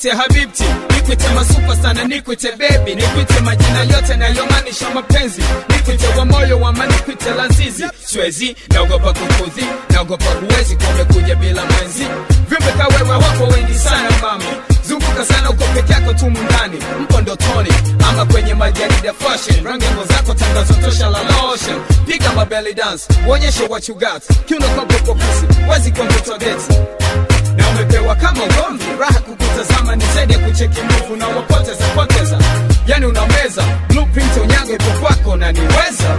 nikwite habibti nikwite masupa sana nikwite bebi nikwite majina yote nayomaanisha mapenzi nikwite wa moyo wama nikwite lazizi swezi naogopa kukudhi naogopa huwezi kumekuja bila mwenzi viumbe kawewe wako wengi sana mami zunguka sana uko peke yako tu mundani mpo ndotoni ama kwenye majarida fashion rangi ngo zako tangazo tosha la lotion piga mabelly dance uonyeshe what you got kiuno kwa popo pusi wazi kwa mtoto date na umepewa kama ugomvi raha kukutazama ni zaidi ya kucheki mbuvu na wapoteza poteza yani unameza blueprint unyago ipo kwako na niweza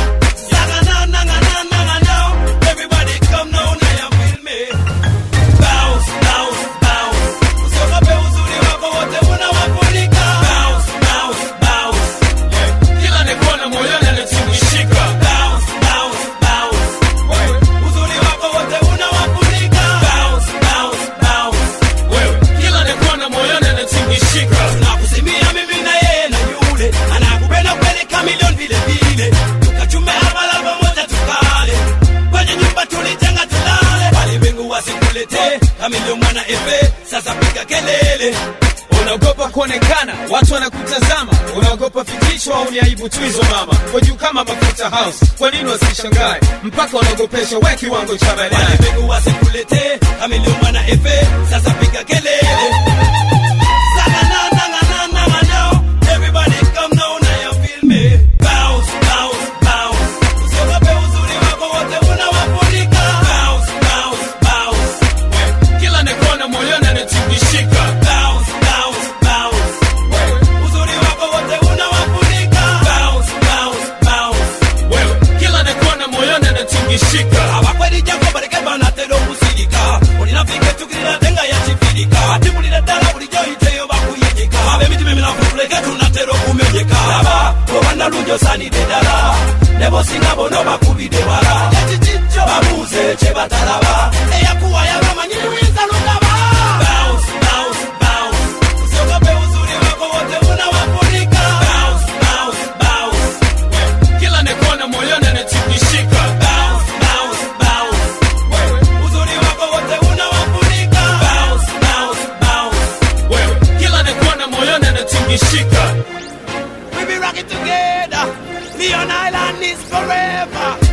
Everybody come now, now you feel me. Bounce, bounce, bounce. Usiogope uzuri wako wote unawafunika. Bounce, bounce, bounce. kila nikuona moyoni anatingishika Bounce, bounce, bounce. Uzuri wako wote unawafunika. Bounce, bounce, bounce. wewe kila nikuona moyoni anatingishika Tunakusimia mimi na yeye na yule anakupenda kweli kamilion vile vile, tukachume hapa la pamoja tukale kwenye nyumba tulijenga tulale, walimwengu wasikuletee kamilion mwana efe. Sasa piga kelele unaogopa kuonekana watu wanakutazama unaogopa fikishwa au ni aibu tu hizo mama kwa juu kama mafuta house kwa nini wasishangae mpaka wanaogopesha we kiwango cha baadaye walimwengu wasikuletee kamilion mwana efe. Sasa piga kelele Saka na na na na na na now. Everybody come now, now you feel me. Bounce, bounce, bounce. Usiogope uzuri wako wote unawafunika. Bounce, bounce, bounce. kila nikuona moyoni anatingishika Bounce, bounce, bounce. Uzuri wako wote unawafunika. Bounce, bounce, bounce. wewe kila nikuona moyoni anatingishika abakweri jako bareke banatera okusirika olinafike tukirira tenga yakifirika ati bulira ddala bulijjo yiteyo bakuyinyika ab'emitima emilafu tuleke tunatera okumenyeka laba obanalungi osaanidde ddala ne bosinga bono bakubidde wala ekikijjo babuuze kye batalaba eyakuwa yabamanyi muyinza lugaba Bounce, bounce, bounce. Usiogope uzuri wako wote unawafunika. Bounce, bounce, bounce. kila nikuona moyoni anatingishika Bounce, bounce, bounce. Uzuri wako wote unawafunika. Bounce, bounce, bounce. wewe kila nikuona moyoni anatingishika We be rocking together. Leon Island is forever.